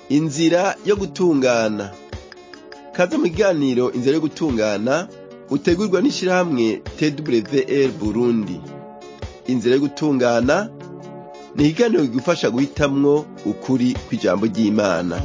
inzira yo gutungana kaze mu kiganiro inzira yo gutungana utegurwa n'ishirahamwe twr burundi inzira yo gutungana ni ikiganiro kigufasha guhitamwo ukuri kw'ijambo ry'imana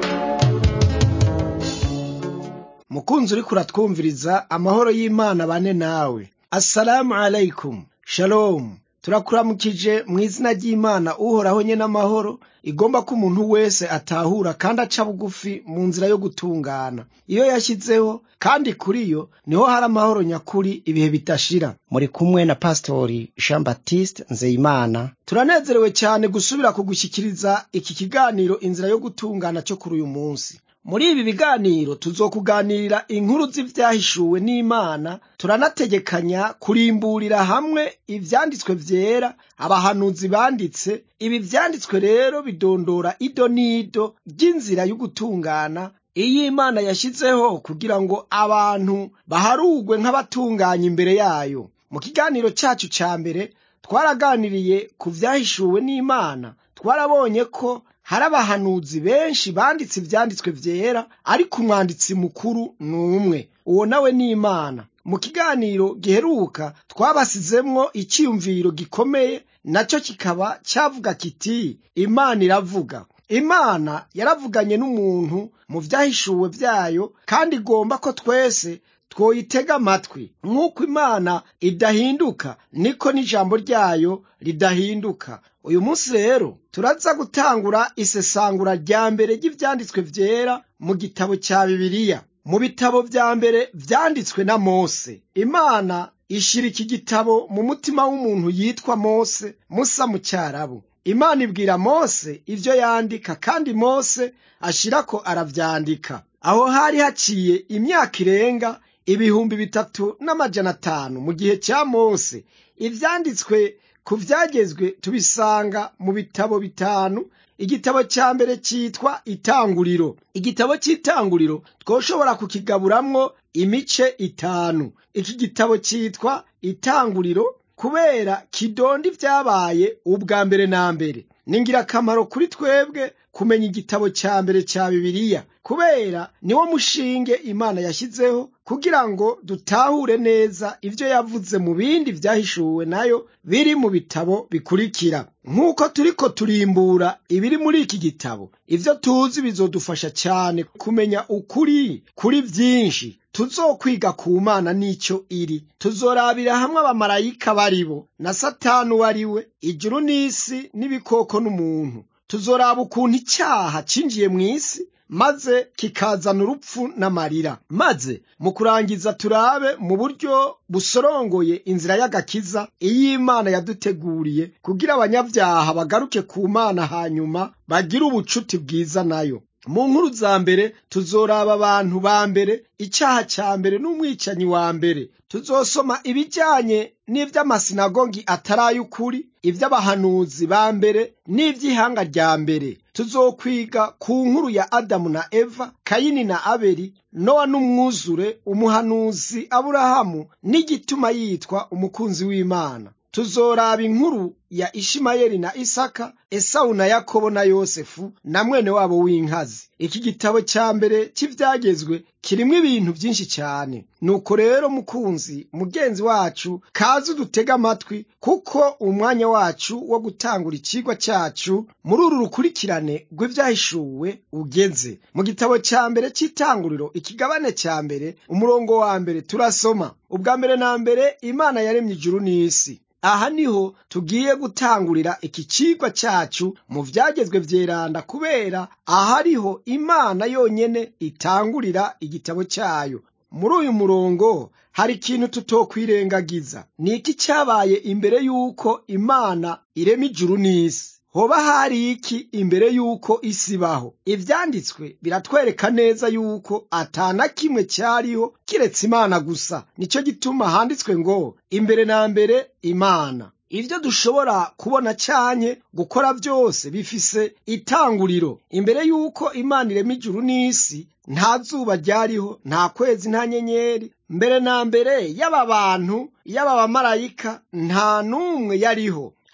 mukunzi uriko uratwumviriza amahoro y'imana bane nawe assalamu alaikum shalom turakuramukije mu izina ry'imana uhoraho nye n'amahoro igomba ko umuntu wese atahura kandi aca bugufi mu nzira yo gutungana iyo yashyizeho kandi kuri yo niho hari amahoro nyakuri ibihe bidashira muri kumwe na pasitori jean baptiste nzeyimana turanezerewe cyane gusubira kugushyikiriza iki kiganiro inzira yo gutungana cyo kuri uyu munsi muri ibi biganiro tuzokuganirira inkuru z'ivyahishuwe n'imana turanategekanya kurimburira hamwe ivyanditswe vyera abahanuzi banditse ibi vyanditswe rero bidondora ido n'ido ry'inzira y'ugutungana iyo imana yashyizeho kugira ngo abantu baharugwe nk'abatunganya imbere yayo mu kiganiro cyacu ca mbere twaraganiriye ku vyahishuwe n'imana twarabonye ko hari abahanuzi benshi banditse ivyanditswe vyera ariko umwanditsi mukuru ni umwe uwo nawe ni imana mu kiganiro giheruka twabasizemwo icyiyumviro gikomeye nacyo kikaba cyavuga kiti imana iravuga imana yaravuganye n'umuntu mu vyahishuwe vyayo kandi igomba ko twese twoyitega amatwi nk'uko imana idahinduka niko n'ijambo ryayo ridahinduka uyu munsi rero turaza gutangura isesangura rya mbere ry'ivyanditswe vyera mu gitabo cya bibiliya mu bitabo vya mbere vyanditswe na mose imana ishira iki gitabo mu mutima w'umuntu yitwa mose musa mu cyarabu imana ibwira mose ivyo yandika kandi mose ashirako aravyandika aho hari haciye imyaka irenga ibihumbi bitatu n'amajana atanu mu gihe cya mose ivyanditswe ku vyagezwe tubisanga mu bitabo bitanu igitabo cya mbere cyitwa itanguriro igitabo cy'itanguriro twoshobora kukigaburamwo imice itanu iki gitabo cyitwa itanguriro kubera kidonda ivyabaye ubwa mbere na mbere ni ngirakamaro kuri twebwe kumenya igitabo cya mbere cya bibiliya kubera niwo mushinge imana yashyizeho kugira ngo dutahure neza ibyo yavuze mu bindi vyahishuwe nayo biri mu bitabo bikurikira nk'uko turiko turimbura ibiri muri iki gitabo ivyo tuzi bizodufasha cyane kumenya ukuri kuri vyinshi tuzokwiga ku mana n'icyo iri tuzorabira hamwe abamarayika baribo na satani uwo ari we ijuru n'isi n'ibikoko n'umuntu tuzoraba ukuntu icyaha cinjiye mu isi maze kikazana urupfu n'amarira maze mu kurangiza turabe mu buryo busorongoye inzira y'agakiza iyo imana yaduteguriye kugira abanyabyaha bagaruke ku mana hanyuma bagire ubucuti bwiza nayo mu nkuru za mbere tuzoraba abantu ba mbere icyaha cya mbere n'umwicanyi wa mbere tuzosoma ibijyanye n'iby'amasinagogi atari ay'ukuri iby'abahanuzi ba mbere n'iby'ihanga rya mbere tuzokwiga ku nkuru ya adamu na eva kayini na abeli nowa n'umwuzure umuhanuzi aburahamu n'igituma yitwa umukunzi w'imana tuzoraba inkuru ya ishimayeli na isaka esawu na yakobo na yosefu na mwene wabo w'inkazi iki gitabo cya mbere cy'ibyagezwe kirimo ibintu byinshi cyane nuko rero mukunzi mugenzi wacu kaze udutega amatwi kuko umwanya wacu wo gutangura ikigwa cyacu muri uru rukurikirane rw'ibyahishuwe ugeze mu gitabo cya mbere cy'itanguriro ikigabane cya mbere umurongo wa mbere turasoma ubwa mbere na mbere imana yaremye ijuru n'isi aha niho tugiye gutangurira iki cigwa cyacu mu vyagezwe vyeranda kubera ahariho imana yonyene itangurira igitabo cyayo muri uyu murongo hari ikintu tutokwirengagiza ni iki cyabaye imbere y'uko imana irema ijuru n'isi hoba hari iki imbere y'uko isi ibaho ivyanditswe biratwereka neza y'uko atana kimwe cyariho kiretse imana gusa nicyo gituma handitswe ngo imbere na mbere imana ibyo dushobora kubona cyanye gukora byose bifise itanguriro imbere y'uko imana irema ijuru n'isi nta zuba ryariho nta kwezi nta nyenyeri mbere na mbere y'aba bantu y'aba bamarayika nta n'umwe yariho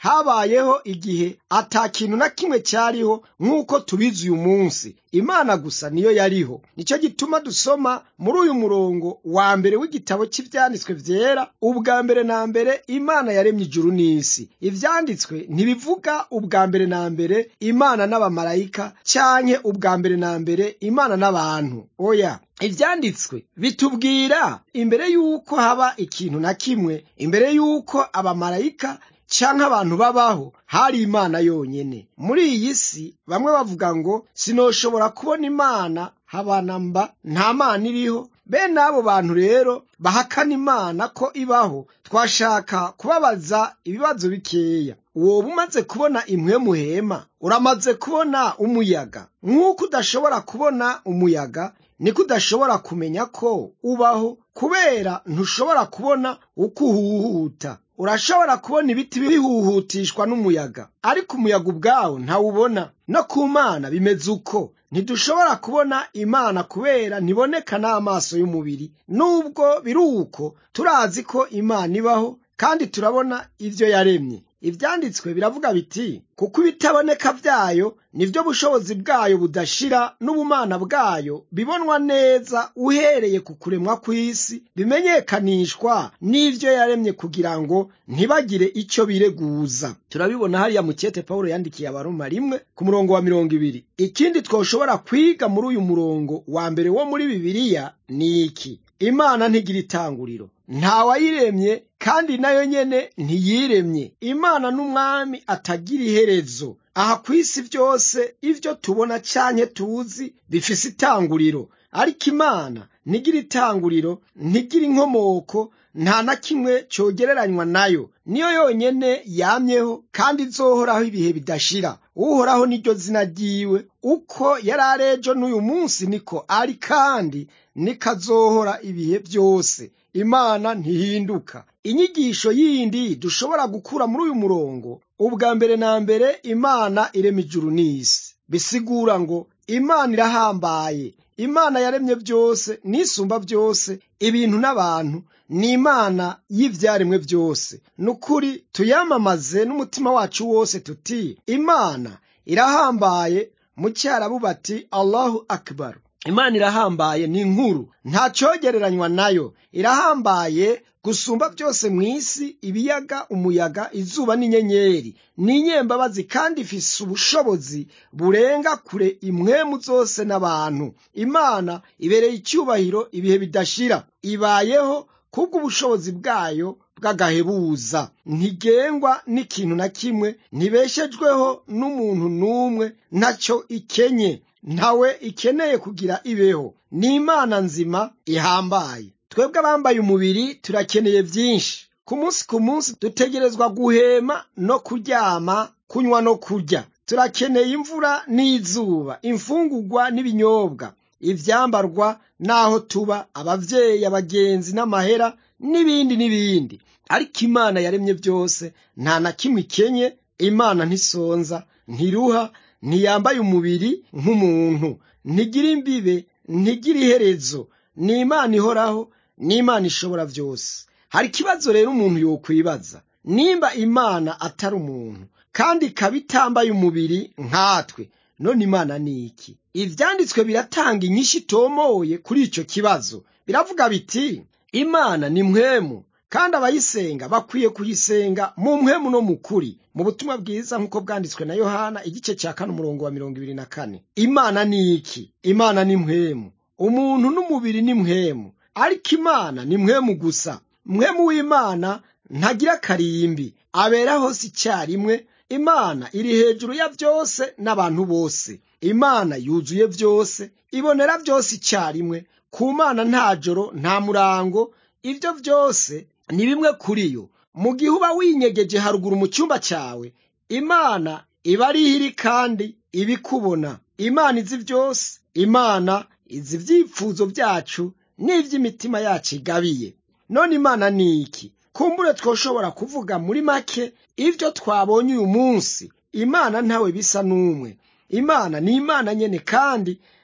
habayeho igihe ata kintu na kimwe cyariho nk'uko tubizi uyu munsi imana gusa niyo yariho nicyo gituma dusoma muri uyu murongo wa mbere w'igitabo cy'ibyanditswe byera ubwa mbere na mbere imana yaremye ijuru n'isi ibyanditswe ntibivuga ubwa mbere na mbere imana n'abamarayika cyanke ubwa mbere na mbere imana n'abantu oya ibyanditswe bitubwira imbere y'uko haba ikintu na kimwe imbere y'uko abamarayika canke abantu babaho hari imana yonyene muri iyi si bamwe bavuga ngo sinoshobora kubona imana habana mba nta mana iriho bene abo bantu rero bahakana imana ko ibaho twashaka kubabaza ibibazo bikeya woba umaze kubona imwe muhema uramaze kubona umuyaga nk'uko udashobora kubona umuyaga niko udashobora kumenya ko ubaho kubera ntushobora kubona uko uhuhuta urashobora kubona ibiti bihuhutishwa n'umuyaga ariko umuyaga ubwawo ntawubona no ku mana bimeze uko ntidushobora kubona imana kubera ntiboneka n'amaso y'umubiri nubwo biri uko turazi ko imana ibaho kandi turabona ibyo yaremye ibyanditswe biravuga biti kuko ibitaboneka byayo nibyo bushobozi bwayo budashira n'ubumana bwayo bibonwa neza uhereye ku kuremwa kw'isi bimenyekanishwa n'ibyo yaremye kugira ngo ntibagire icyo bireguza turabibona hariya mu cyete pawulo yandikiye abaroma rimwe ku murongo wa mirongo ibiri ikindi twoshobora kwiga muri uyu murongo wa mbere wo muri bibiliya ni iki imana ntigira itanguriro ntawayiremye kandi nayo nyene ntiyiremye imana n'umwami atagira iherezo aha ku isi byose ibyo tubona canke tuzi bifise itanguriro ariko imana ntigira itanguriro ntigira inkomoko nta na kimwe cyogereranywa nayo niyo yonyene yamyeho kandi izohoraho ibihe bidashira uhoraho niryo zina ryiwe uko yari ari ejo n'uyu munsi niko ari kandi niko azohora ibihe byose imana ntihinduka inyigisho yindi dushobora gukura muri uyu murongo ubwa mbere na mbere imana irema ijuru n'isi bisigura ngo imana irahambaye imana yaremye byose n'isumba byose ibintu n'abantu ni imana y'ibyaremwe byose ni ukuri tuyamamaze n'umutima wacu wose tuti imana irahambaye mu cyarabu bati allahu akibaru imana irahambaye ni inkuru nta cyogereranywa nayo irahambaye gusumba byose mu isi ibiyaga umuyaga izuba n'inyenyeri ni inyembabazi kandi ifise ubushobozi burenga kure imwemu zose n'abantu imana ibereye icyubahiro ibihe bidashira ibayeho kubw'ubushobozi bwayo bw'agahebuza ntigengwa n'ikintu na kimwe ntibeshejweho n'umuntu n'umwe ntacyo ikenye ntawe ikeneye kugira ibeho ni imana nzima ihambaye twebwe abambaye umubiri turakeneye byinshi ku munsi ku munsi dutegerezwa guhema no kuryama kunywa no kurya turakeneye imvura n'izuba imfungugwa n'ibinyobwa ibyambarwa n'aho tuba ababyeyi abagenzi n'amahera n'ibindi n'ibindi ariko imana yaremye byose nta na kimwe ikenye imana ntisonza ntiruha ntiyambaye umubiri nk'umuntu ntigira imbibe ntigira iherezo ni imana ihoraho ni imana ishobora byose hari ikibazo rero umuntu yokwibaza nimba imana atari umuntu kandi ikaba itambaye umubiri nkatwe none imana ni iki ibyanditswe biratanga inyinshi itomoye kuri icyo kibazo biravuga biti imana ni mwemu kandi abayisenga bakwiye kuyisenga mu mpwemu no mu kuri mu butumwa bwiza nk'uko bwanditswe na yohana igice cya kane umurongo wa mirongo ibiri na kane imana ni iki imana ni mpwemu umuntu n'umubiri ni mpwemu ariko imana ni mpwemu gusa mpwemu w'imana ntagira karimbi abera hose icyarimwe imana iri hejuru ya byose n'abantu bose imana yuzuye byose ibonera byose icyarimwe ku mana nta joro nta murango ibyo byose ni bimwe kuri yo mu gihe uba winyegeje haruguru mu cyumba cyawe imana iba ari iri kandi ibikubona imana izi byose imana izi ibyifuzo byacu n'iby'imitima yacu igabiye none imana ni iki kumbure twoshobora kuvuga muri make ibyo twabonye uyu munsi imana ntawe bisa n'umwe imana ni imana nyene kandi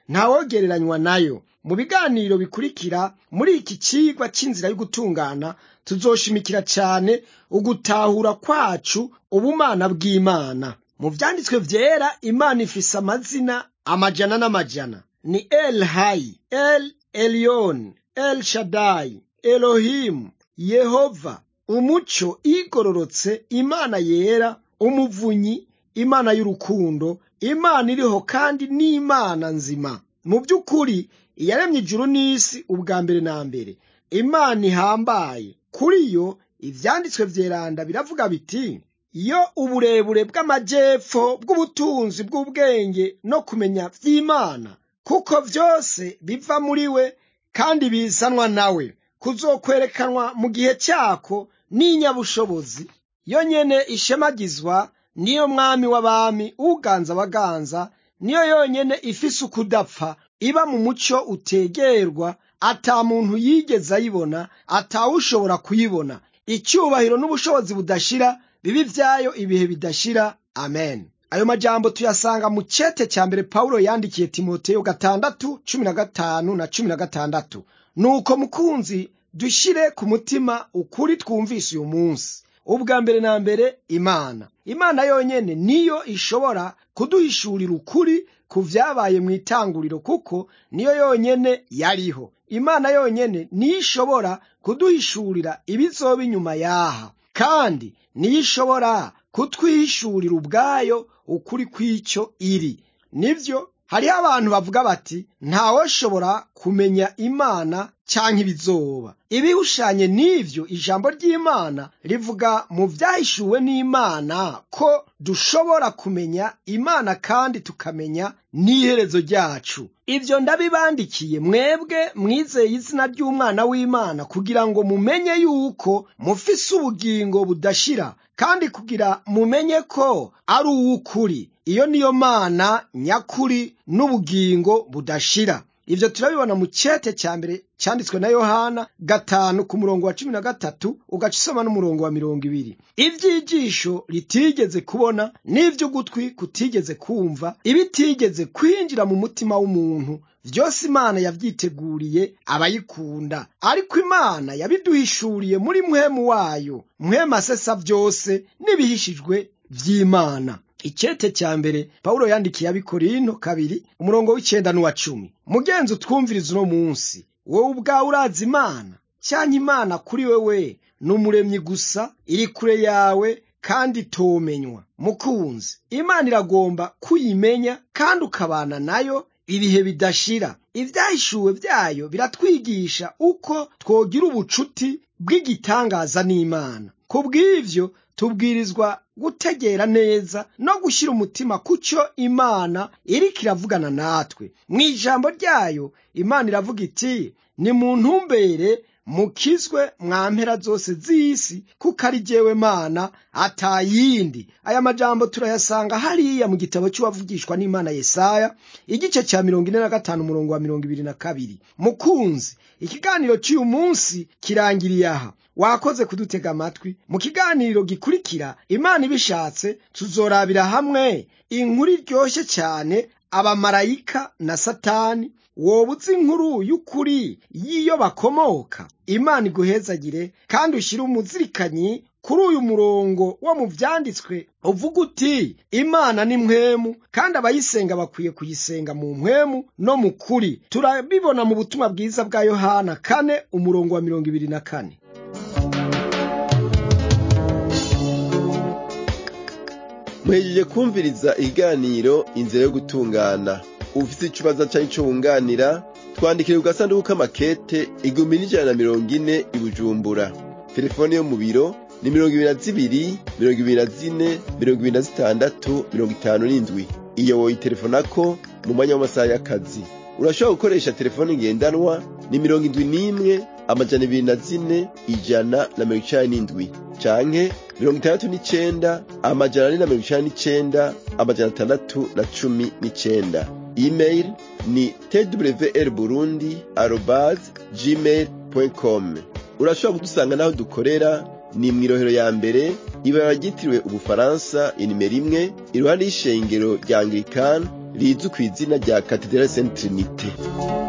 ntawogereranywa nayo mu biganiro bikurikira muri iki cigwa c'inzira yo gutungana tuzoshimikira cane ugutahura kwacu ubumana bw'imana mu vyanditswe vyera imana ifise amazina amajana n'amajana ni el hayi el elyon el shadai elohimu yehova umuco igororotse imana yera umuvunyi imana y'urukundo imana iriho kandi n'imana nzima mu by'ukuri iyaremye ijuru n'isi ubwa mbere na mbere imana ihambaye kuri yo ivyanditswe vyeranda biravuga biti iyo uburebure bw'amajepfo bw'ubutunzi bw'ubwenge no kumenya vy'imana kuko vyose biva muri we kandi bizanwa nawe kuzokwerekanwa mu gihe cyako n'inyabushobozi yo nyene ishemagizwa niyo mwami w'abami uganza abaganza niyo yonyene ifise ukudapfa iba mu muco utegerwa ata muntu yigeze ayibona atawushobora kuyibona icyubahiro n'ubushobozi budashira bibi vyayo ibihe bidashira amen ayo majambo tuyasanga mu cete cya mbere pawulo yandikiye timoteyo gatandatu cumi na gatanu na cumi na gatandatu nuko mukunzi dushire ku mutima ukuri twumvise uyu munsi ubwa mbere na mbere imana imana yonyene niyo ishobora kuduhishurira ukuri ku vyabaye mu itanguriro kuko niyo yonyene yariho imana yonyene niyo ishobora kuduhishurira ibizoba inyuma yaha kandi niyo ishobora kutwihishurira ubwayo ukuri kw'icyo iri nivyo hariho abantu bavuga bati ntawoshobora kumenya imana canke ibizoba ibihushanye n'ivyo ijambo ry'imana rivuga mu vyahishuwe n'imana ko dushobora kumenya imana kandi tukamenya n'iherezo ryacu ivyo ndabibandikiye mwebwe mwizeye izina ry'umwana w'imana kugira ngo mumenye yuko mufise ubugingo budashira kandi kugira mumenye ko ari uw'ukuri iyo niyo mana nyakuri n'ubugingo budashira ivyo turabibona mu cete cya mbere cyanditswe na yohana gatanu ku murongo wa cumi na gatatu ugaca usoma n'umurongo wa mirongo ibiri ivy'ijisho ritigeze kubona n'ivy'ugutwi kutigeze kumva ibitigeze kwinjira mu mutima w'umuntu vyose imana yavyiteguriye abayikunda ariko imana yabiduhishuriye muri muhemu wayo muhemu asesa vyose n'ibihishijwe vy'imana icete cya mbere pawulo yandikiye abikorinto kabiri umurongo w'icenda n'uwa cumi mugenzi utwumviriza uno munsi wowe ubwawe urazi imana cyangwa imana kuri wewe ni umuremyi gusa iri kure yawe kandi tomenywa mukunzi imana iragomba kuyimenya kandi ukabana nayo ibihe bidashira ibyahishuwe byayo biratwigisha uko twogira ubucuti bw'igitangaza n'imana ku bw'ivyo tubwirizwa gutegera neza no gushyira umutima ku cyo imana iriko iravugana natwe mu ijambo ryayo imana iravuga iti ni mu ntumbere mukizwe mwa mpera zose z'isi kuko ari jyewe mana atayindi aya majambo turayasanga hariya mu gitabo cy'uwavugishwa n'imana yesaya igice cya mirongo ine na gatanu umurongo wa mirongo ibiri na kabiri mukunzi ikiganiro cy'uyu munsi kirangiriye aha wakoze kudutega amatwi mu kiganiro gikurikira imana ibishatse tuzorabira hamwe inkuru iryoshye cyane abamarayika na satani woba uzi inkuru y'ukuri y'iyo bakomoka imana iguhezagire kandi ushyire umuzirikanyi kuri uyu murongo wo mu vyanditswe uvuga uti imana ni mpwemu kandi abayisenga bakwiye kuyisenga mu mpwemu no mu kuri turabibona mu butumwa bwiza bwa yohana kane umurongo wa mirongo ibiri na kane muhejeje kumviriza ikiganiro inzira yo gutungana ufite ikibazo cyari cyo wunganira twandikire ku gasanduku k'amakete igihumbi n'ijana na mirongo ine i bujumbura telefone yo mu biro ni mirongo ibiri na zibiri mirongo ibiri na zine mirongo ibiri na zitandatu mirongo itanu n'indwi iyo woyitelefonako mu mwanya w'amasaha y'akazi urashobora gukoresha telefone ngendanwa ni mirongo indwi n'imwe amajana ibiri na zine ijana na mirongo icenda n'indwi canke mirongo itandatu n'icenda amajana ane na mirongo icenda n'icenda amajana atandatu na cumi n'icenda email ni twr burundi arobas gmail com urashobora kudusanga n'aho dukorera ni mw'irohero ya mbere ibara ryitiriwe ubufaransa inimero imwe iruhande y'ishengero rya anglikani rizwi ku izina rya Cathedrale Sainte Trinité